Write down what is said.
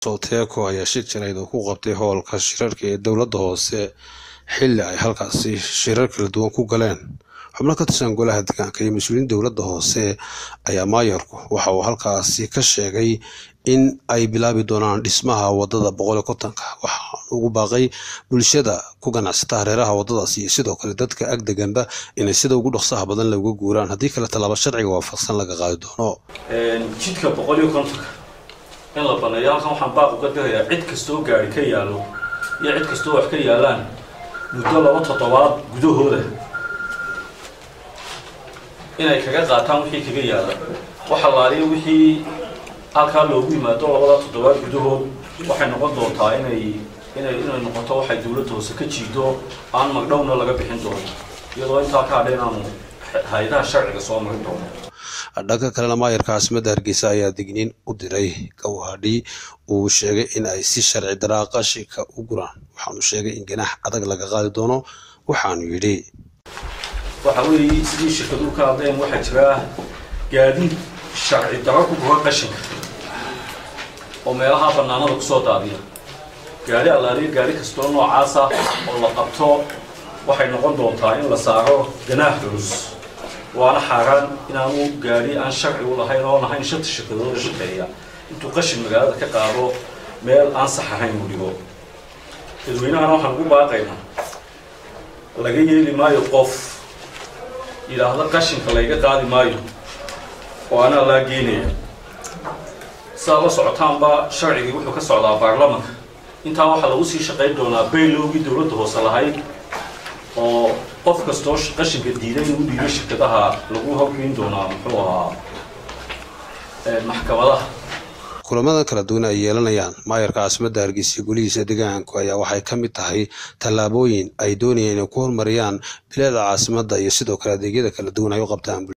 Soteeko ayaa shir jarayd oo ku qabtay howlka shirarka ee dowladda hoose xilli ay halkaasi shirar kala duwan ku galeen xubno ka tirsan golaha deegaanka iyo mas-uuliyiin dowladda hoose ayaa maayarku waxa uu halkaasi ka sheegay in ay bilaabi doonaan dhismaha wadada boqol iyo kontonka waxaan ugu baaqay bulshada ku ganacsata hareeraha wadadaasi iyo sidoo kale dadka ag deganba inay sida ugu dhaqsaha badan looga guuraan haddii kale tallaabo sharciga waafaqsan laga qaadi doono jidka boqol iyo kontonka in la baneeyo halkan waxaan baaq uga dirayaa cid kastoo gaari ka yaalo iyo cid kastoo wax ka yaalaan muddo laba toddobaad gudahooda inay kaga qaataan wixii kaga yaala waxa laaliyo wixii halkaa loogu yimaado labada toddobaad gudahood waxay noqon doontaa inay inay inay noqoto waxay dowladda hoose ka jiido aan magdhowna laga bixin doono iyadoo intaa ka hadha inaanu hay-adaha sharciga soo marin doono dhanka kalena maayarka caasimadda hargeysa ayaa digniin u diray gawhadhi uu sheegay in ay si sharci daraa qashinka u guraan waxaanu sheegay in ganaax adag laga qaadi doono waxaanu yidhi waxa weeye sidii shirkaduhu ka hadleen waxaa jira gaadiid sharci daro ku gura qashinka oo meelaha bannaanada kusoo daadiya gaari allaaliya gaari kastoo noocaasa oo la qabto waxay noqon doontaa in la saaro ganaax culus waana xaaraan inaanu gaari aan sharci u lahayn oon ahayn shanta shirkadooda shaqeeya intuu qashin magaalada ka qaado meel aan sax ahayn uu dhigo dadweynahana waxaan ugu baaqaynaa laga yeeli maayo qof yidhaahda qashinka layga qaadi maayo oo anaa laa geynaya sidaad la socotaanba sharcigii wuxuu ka socdaa baarlamanka intaa waxaa lagu sii shaqayn doonaa baylowgii dowladda hoose lahayd oo qof kastoo qashinka diiday inuu dhiibo shirkadaha lagu hoggeyn doonaa muxuu ahaa maxkamadaha kulamada kala duwan ay yeelanayaan maayarka caasimadda hargeysa iyo golihiisa deegaanku ayaa waxay ka mid tahay tallaabooyin ay doonayaan inay ku horumariyaan bilaada caasimadda iyo sidoo kale adeegyada kala duwan ay u qabtaan